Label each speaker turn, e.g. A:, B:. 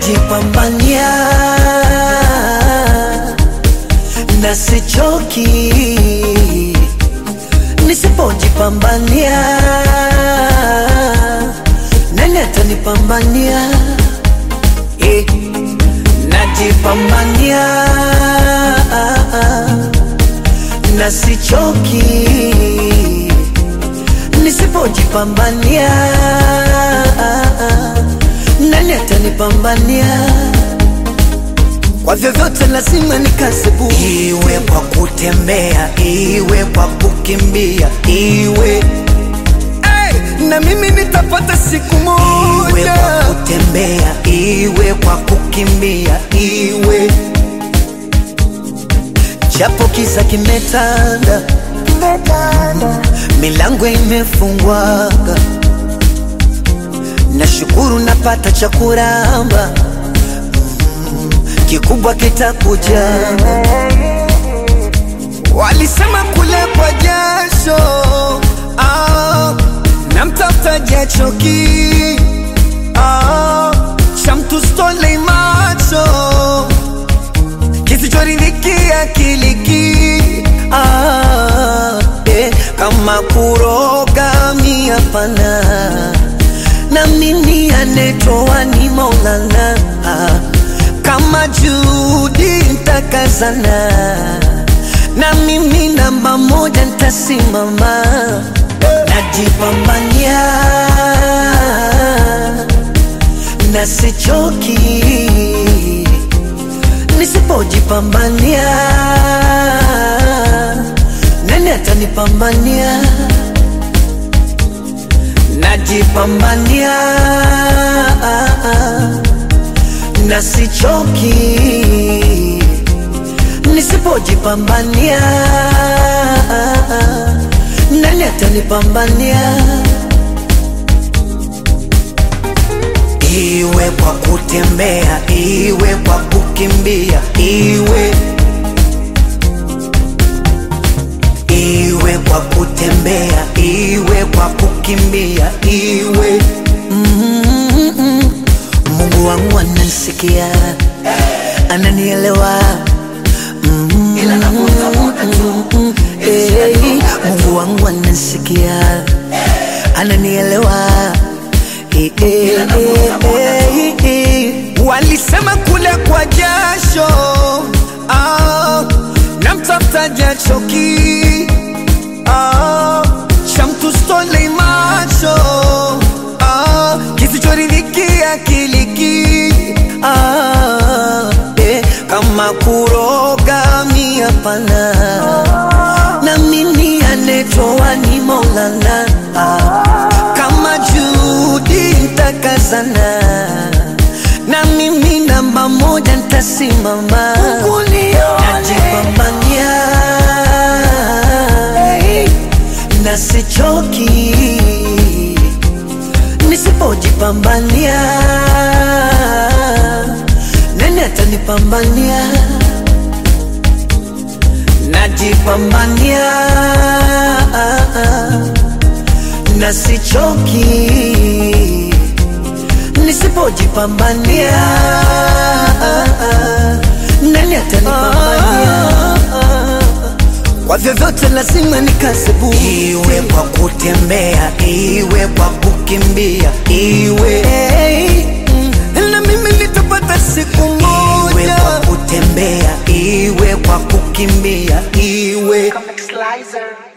A: najipambania na sichoki nisipojipambania nani atanipambania eh, najipambania na sichoki nisipojipambania nani atanipambania kwa vyovyote lazima nikasebu iwe kwa kutembea iwe kwa kukimbia iwe hey, na mimi nitapata siku moja iwe kwa kutembea iwe kwa kukimbia iwe japo kisa kimetanda milango imefungwaga nashukuru napata cha kuramba kikubwa kitakuja. Walisema kule kwa jasho ah, na mtafuta jachoki ah, cha mtu stole macho kisichoridhikia kiliki ah, eh, kama kuroga miapana na mimi anetoa ni Maulana ah, kama Judi ntakazana na mimi namba moja ntasimama, najipambania na sichoki, nisipojipambania nani atanipambania? Najipambania na sichoki, nisipojipambania nani atanipambania? Iwe kwa kutembea, iwe kwa kukimbia, iwe iwe kwa kutembea, iwe kwa kukimbia, iwe mm-mm. Mungu wangu ananisikia, ananielewa mm-mm. Hey, Mungu wangu ananisikia, ananielewa hey, hey, hey, hey. Walisema kule kwa jasho ah, na mtafuta jachoki ah, cha mtu stole macho ah, kisichoridhikia kiliki ah, eh, kama kuroga miapana na mimi anetoa ni Maulana ah, kama Judi ntakazana na mimi namba moja ntasimama, najipambania na sichoki, nisipojipambania nani atanipambania? Najipambania na sichoki, nisipojipambania nani atanipambania? Kwa vyovyote lazima nikasebu, iwe kwa kutembea, iwe kwa kukimbia, iwe hey, mm, na mimi nitapata siku moja, iwe kwa kutembea, iwe kwa kukimbia, iwe
B: Comic Slicer.